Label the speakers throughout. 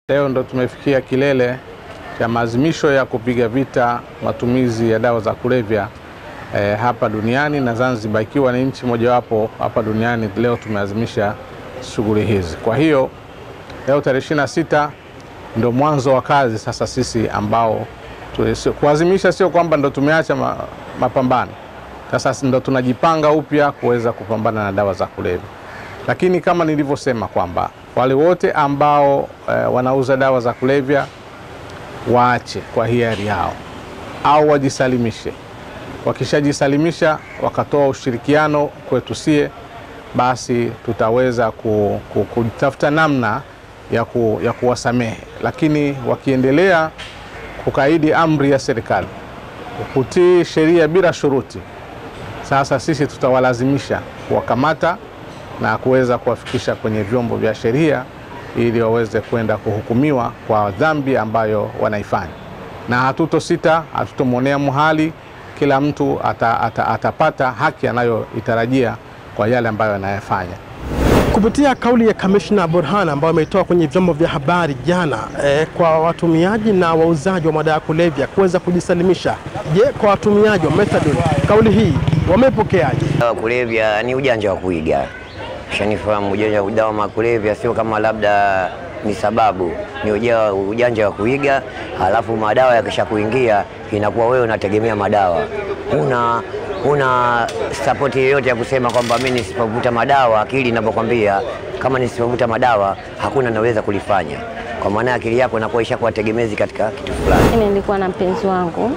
Speaker 1: Leo ndo tumefikia kilele cha maazimisho ya kupiga vita matumizi ya dawa za kulevya eh, hapa duniani na Zanzibar ikiwa ni nchi mojawapo hapa duniani. Leo tumeazimisha shughuli hizi. Kwa hiyo leo tarehe 26 ndo mwanzo wa kazi sasa sisi ambao tu- kuazimisha, sio kwamba ndo tumeacha ma, mapambano sasa ndo tunajipanga upya kuweza kupambana na dawa za kulevya, lakini kama nilivyosema kwamba wale wote ambao eh, wanauza dawa za kulevya waache kwa hiari yao au wajisalimishe. Wakishajisalimisha wakatoa ushirikiano kwetu sie, basi tutaweza ku, ku, kutafuta namna ya, ku, ya kuwasamehe, lakini wakiendelea kukaidi amri ya serikali, kutii sheria bila shuruti, sasa sisi tutawalazimisha kuwakamata na kuweza kuwafikisha kwenye vyombo vya sheria ili waweze kwenda kuhukumiwa kwa dhambi ambayo wanaifanya, na hatutosita, hatutomwonea muhali. Kila mtu ata, ata, atapata haki anayoitarajia kwa yale ambayo anayafanya.
Speaker 2: Kupitia kauli ya kamishna Burhan ambayo ametoa kwenye vyombo vya habari jana eh, kwa watumiaji na wauzaji wa madawa ya kulevya kuweza kujisalimisha. Je, kwa watumiaji wa methadone kauli hii wamepokeaje?
Speaker 3: Dawa kulevya ni ujanja wa kuiga, shanifahamu. Ujanja wa dawa ya kulevya sio kama labda ni sababu, ni uja- ujanja wa kuiga. Halafu madawa yakisha kuingia, inakuwa wewe unategemea madawa, una una sapoti yoyote ya kusema kwamba mimi nisipovuta madawa, akili inapokwambia kama nisipovuta madawa hakuna naweza kulifanya, kwa maana akili yako inakuwa ishakuwa tegemezi katika kitu fulani.
Speaker 4: Mimi nilikuwa na mpenzi wangu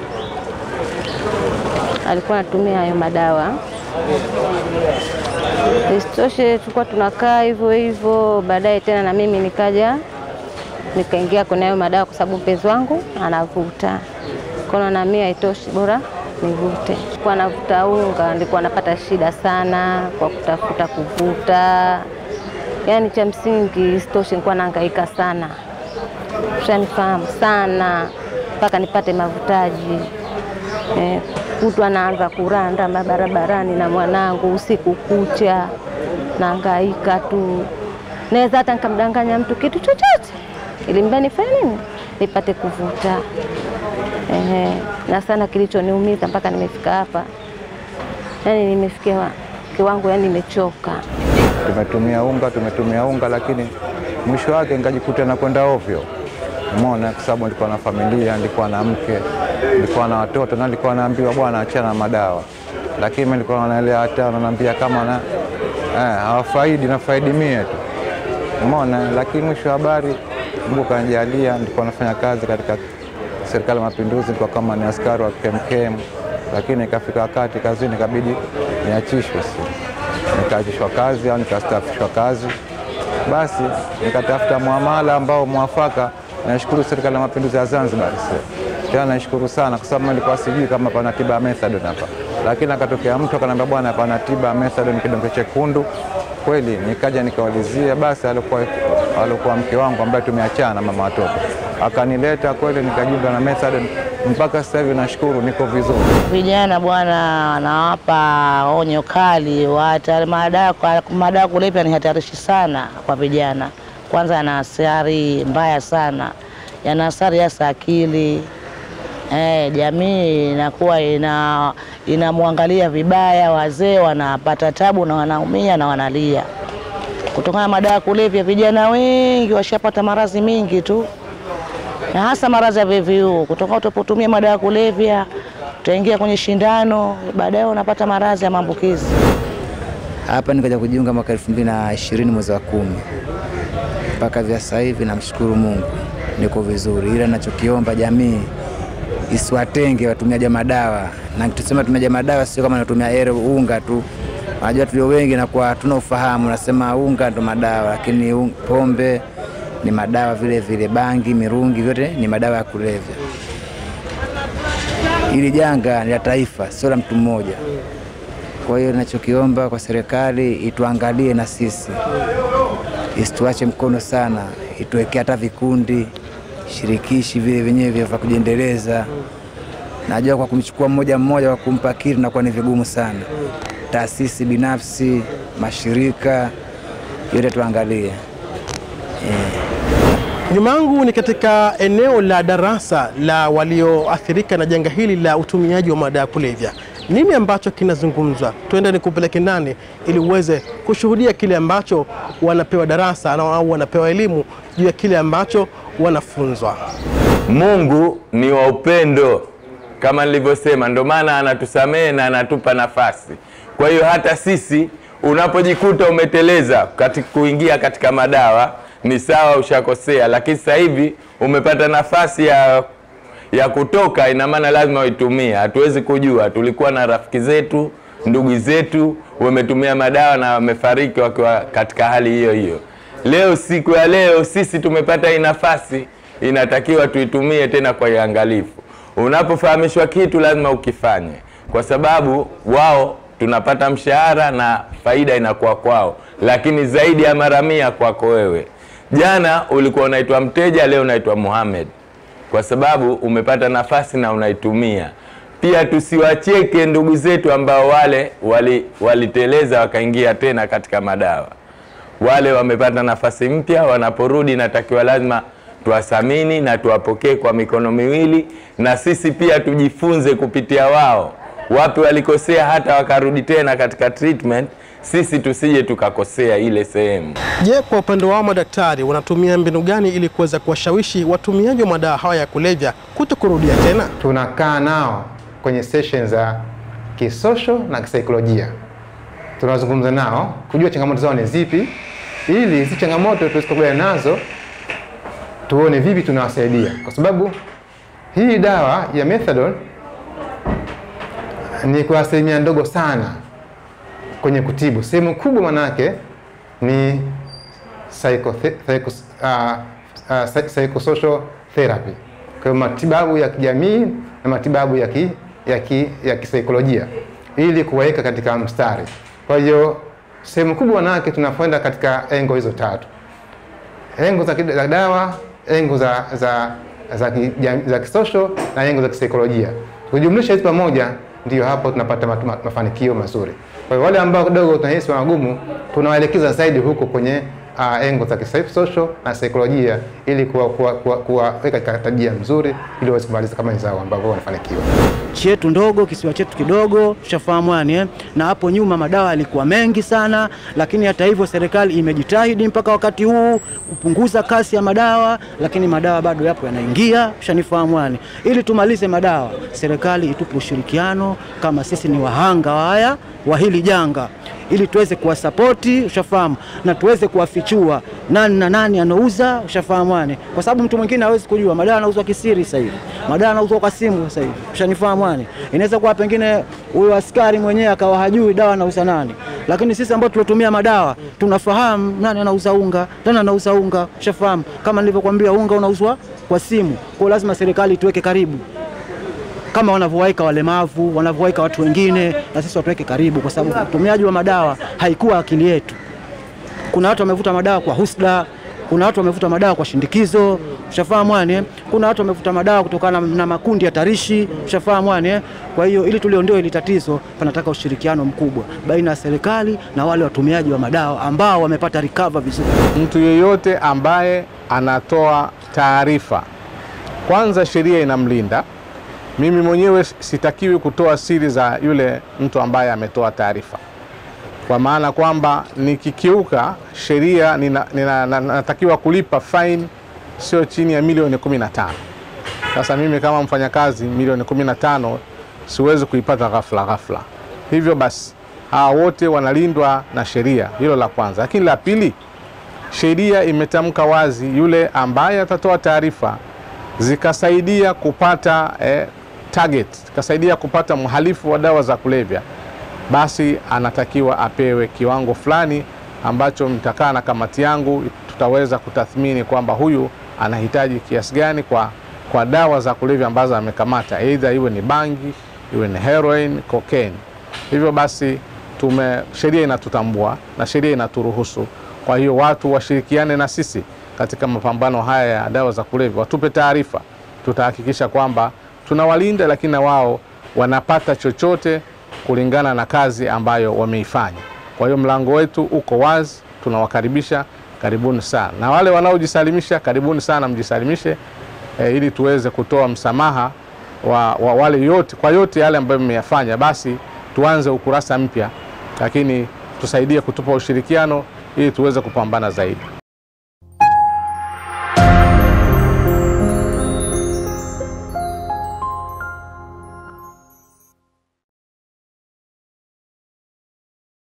Speaker 4: alikuwa anatumia hayo madawa. Isitoshe tulikuwa tunakaa hivyo hivyo, baadaye tena na mimi nikaja nikaingia kwenye hayo madawa kwa sababu mpenzi wangu anavuta. Kono na mimi haitoshi, bora nivute. Kwa navuta unga, nilikuwa napata shida sana kwa kutafuta kuvuta, yaani cha msingi. Isitoshe nilikuwa nahangaika sana ushanifahamu sana mpaka nipate mavutaji eh, kutwa naanza kuranda mabarabarani na mwanangu usiku kucha, naangaika tu, naweza hata nikamdanganya mtu kitu chochote ili mradi nifanye nini, nipate kuvuta. Ehe, na sana kilichoniumiza mpaka nimefika hapa, yani nimefikia kiwango, yani nimechoka.
Speaker 5: tumetumia unga tumetumia unga, lakini mwisho wake nikajikuta nakwenda ovyo. Umeona, kwa sababu nilikuwa na familia, nilikuwa na mke, nilikuwa na watoto, na nilikuwa naambiwa bwana, achana na madawa, lakini mimi nilikuwa naelewa hata naambia kama na eh, hawafaidi nafaidi mie tu, umeona. Lakini mwisho wa habari, Mungu kanijalia, nilikuwa nafanya kazi katika serikali ya Mapinduzi, nilikuwa kama ni askari wa KMKM, lakini ikafika wakati kazini ikabidi niachishwe si nikaachishwa kazi au nikastaafishwa kazi, basi nikatafuta muamala ambao mwafaka. Nashukuru serikali ya mapinduzi ya Zanzibar, sio tena, nashukuru sana kwa sababu nilikuwa sijui kama pana tiba ya methadone hapa, lakini akatokea mtu akaniambia, bwana, pana tiba ya methadone kidonge chekundu. Kweli nikaja nikaulizia, basi alikuwa alikuwa mke wangu ambaye tumeachana, mama watoto, akanileta kweli, nikajiunga na methadone mpaka sasa hivi nashukuru, niko vizuri.
Speaker 6: Vijana bwana, anawapa onyo kali wata madawa. Madawa kulevya ni hatarishi sana kwa vijana. Kwanza yana athari mbaya sana, yana athari hasa akili. Eh, jamii inakuwa ina inamwangalia vibaya, wazee wanapata tabu na wanaumia na wanalia kutokana na madawa ya kulevya. Vijana wengi washapata maradhi mingi tu na hasa maradhi ya VVU kutoka utapotumia madawa ya kulevya, utaingia kwenye shindano, baadaye unapata maradhi ya maambukizi.
Speaker 7: Hapa nikaja kujiunga mwaka elfu mbili na ishirini mwezi wa kumi mpaka vya sasa hivi, namshukuru Mungu niko vizuri, ila nachokiomba jamii isiwatenge watumiaji wa madawa, na tusema watumiaji wa madawa sio kama natumia ere unga tu. Unajua tulio wengi nakuwa hatuna ufahamu, nasema unga ndo madawa, lakini un- pombe ni madawa vile vile, bangi, mirungi, vyote ni madawa ya kulevya. Hili janga ni la taifa, sio la mtu mmoja. Kwa hiyo nachokiomba kwa serikali ituangalie na sisi, isituache mkono sana, ituwekee hata vikundi shirikishi vile vyenyewe vya kujiendeleza. Najua kwa kumchukua mmoja mmoja kwa kumpa kitu nakuwa ni vigumu sana. Taasisi binafsi, mashirika yote tuangalie.
Speaker 2: Nyuma yangu ni katika eneo la darasa la walioathirika na janga hili la utumiaji wa madawa ya kulevya. Nini ambacho kinazungumzwa? Tuende nikupeleke ndani ili uweze kushuhudia kile ambacho wanapewa darasa na- au wanapewa elimu juu ya kile ambacho wanafunzwa.
Speaker 8: Mungu ni wa upendo kama nilivyosema, ndio maana anatusamehe na anatupa nafasi. Kwa hiyo hata sisi unapojikuta umeteleza katika kuingia katika madawa, ni sawa, ushakosea, lakini sasa hivi umepata nafasi ya ya kutoka, ina maana lazima uitumie. Hatuwezi kujua, tulikuwa na rafiki zetu, ndugu zetu wametumia madawa na wamefariki wakiwa katika hali hiyo hiyo. Leo, siku ya leo, sisi tumepata hii nafasi, inatakiwa tuitumie tena kwa uangalifu. Unapofahamishwa kitu lazima ukifanye, kwa sababu wao tunapata mshahara na faida inakuwa kwao, lakini zaidi ya mara mia kwako wewe. Jana ulikuwa unaitwa mteja, leo unaitwa Muhammad kwa sababu umepata nafasi na unaitumia. Pia tusiwacheke ndugu zetu ambao wale wali- waliteleza wakaingia tena katika madawa. Wale wamepata nafasi mpya, wanaporudi natakiwa lazima tuwathamini na tuwapokee kwa mikono miwili, na sisi pia tujifunze kupitia wao, wapi walikosea, hata wakarudi tena katika treatment, sisi tusije tukakosea ile sehemu.
Speaker 2: Je, kwa upande wao madaktari wanatumia mbinu gani ili kuweza kuwashawishi watumiaji wa madawa haya ya kulevya kuto kurudia tena?
Speaker 9: tunakaa nao kwenye session za kisosho na kisaikolojia, tunazungumza nao kujua changamoto zao ni zipi, ili hizi changamoto tuzikabiliana nazo, tuone vipi tunawasaidia, kwa sababu hii dawa ya methadone ni kwa asilimia ndogo sana kwenye kutibu. Sehemu kubwa manake ni psychothe- psycho, uh, uh, psy- psychosocial therapy, kwa hiyo matibabu ya kijamii na matibabu ya ki, ya ki, ya kisaikolojia ili kuwaweka katika mstari. Kwa hiyo sehemu kubwa manake tunakwenda katika engo hizo tatu, engo za, ki- za dawa, engo za za za, kijam- za kisosho na engo za kisaikolojia. Kujumlisha hizi pamoja, ndio hapo tunapata matu- ma- mafanikio mazuri. Kwa hiyo wale ambao kidogo tunahisi wanagumu, tunawaelekeza zaidi huko kwenye uh, engo za kisosho na saikolojia ili kuwaweka kuwa, kuwa, kuwa katika tabia nzuri ili waweze kumaliza kama wenzao ambao wanafanikiwa.
Speaker 10: nchi yetu ndogo, kisiwa chetu kidogo, ushafahamu yani eh? na hapo nyuma madawa yalikuwa mengi sana, lakini hata hivyo serikali imejitahidi mpaka wakati huu kupunguza kasi ya madawa, lakini madawa bado yapo yanaingia, ushanifahamu yani. Ili tumalize madawa, serikali itupe ushirikiano kama sisi ni wahanga wa haya wa hili janga ili tuweze kuwasapoti ushafahamu, na tuweze kuwafichua nani na nani anauza ushafahamu yani, kwa sababu mtu mwingine hawezi kujua madawa yanauzwa kisiri sasa hivi, madawa yanauzwa kwa simu sasa hivi, ushanifahamu yani. Inaweza kuwa pengine huyo askari mwenyewe akawa hajui dawa anauza nani, lakini sisi ambao tulotumia madawa tunafahamu nani anauza unga, nani anauza unga, ushafahamu. Kama nilivyokuambia, unga unauzwa kwa simu, kwa hiyo lazima serikali tuweke karibu kama wanavyowaika walemavu, wanavyowaika watu wengine, na sisi watuweke karibu, kwa sababu utumiaji wa madawa haikuwa akili yetu. Kuna watu wamevuta madawa kwa husda, kuna watu wamevuta madawa kwa shindikizo, ushafahamu yani. eh? Kuna watu wamevuta madawa kutokana na, na makundi ya tarishi, ushafahamu yani. eh? Kwa hiyo ili tuliondoe hili tatizo, panataka ushirikiano mkubwa baina ya serikali na wale watumiaji wa madawa ambao wamepata recover vizuri.
Speaker 1: Mtu yeyote ambaye anatoa taarifa, kwanza sheria inamlinda. Mimi mwenyewe sitakiwi kutoa siri za yule mtu ambaye ametoa taarifa, kwa maana kwamba nikikiuka sheria nina, nina, na- natakiwa kulipa fine sio chini ya milioni 15. Sasa mimi kama mfanyakazi milioni 15 siwezi kuipata ghafla ghafla. Hivyo basi hawa wote wanalindwa na sheria, hilo la kwanza. Lakini la pili, sheria imetamka wazi, yule ambaye atatoa taarifa zikasaidia kupata eh, target, zikasaidia kupata mhalifu wa dawa za kulevya, basi anatakiwa apewe kiwango fulani ambacho mtakaa na kamati yangu, tutaweza kutathmini kwamba huyu anahitaji kiasi gani kwa, kwa dawa za kulevya ambazo amekamata, aidha iwe ni bangi, iwe ni heroin, cocaine. Hivyo basi tume sheria inatutambua na sheria inaturuhusu. Kwa hiyo watu washirikiane na sisi katika mapambano haya ya dawa za kulevya, watupe taarifa, tutahakikisha kwamba tunawalinda, lakini na wao wanapata chochote kulingana na kazi ambayo wameifanya. Kwa hiyo mlango wetu uko wazi, tunawakaribisha karibuni sana, na wale wanaojisalimisha karibuni sana, mjisalimishe e, ili tuweze kutoa msamaha wa, wa wale yote kwa yote yale ambayo mmeyafanya, basi tuanze ukurasa mpya, lakini tusaidie kutupa ushirikiano ili tuweze kupambana zaidi.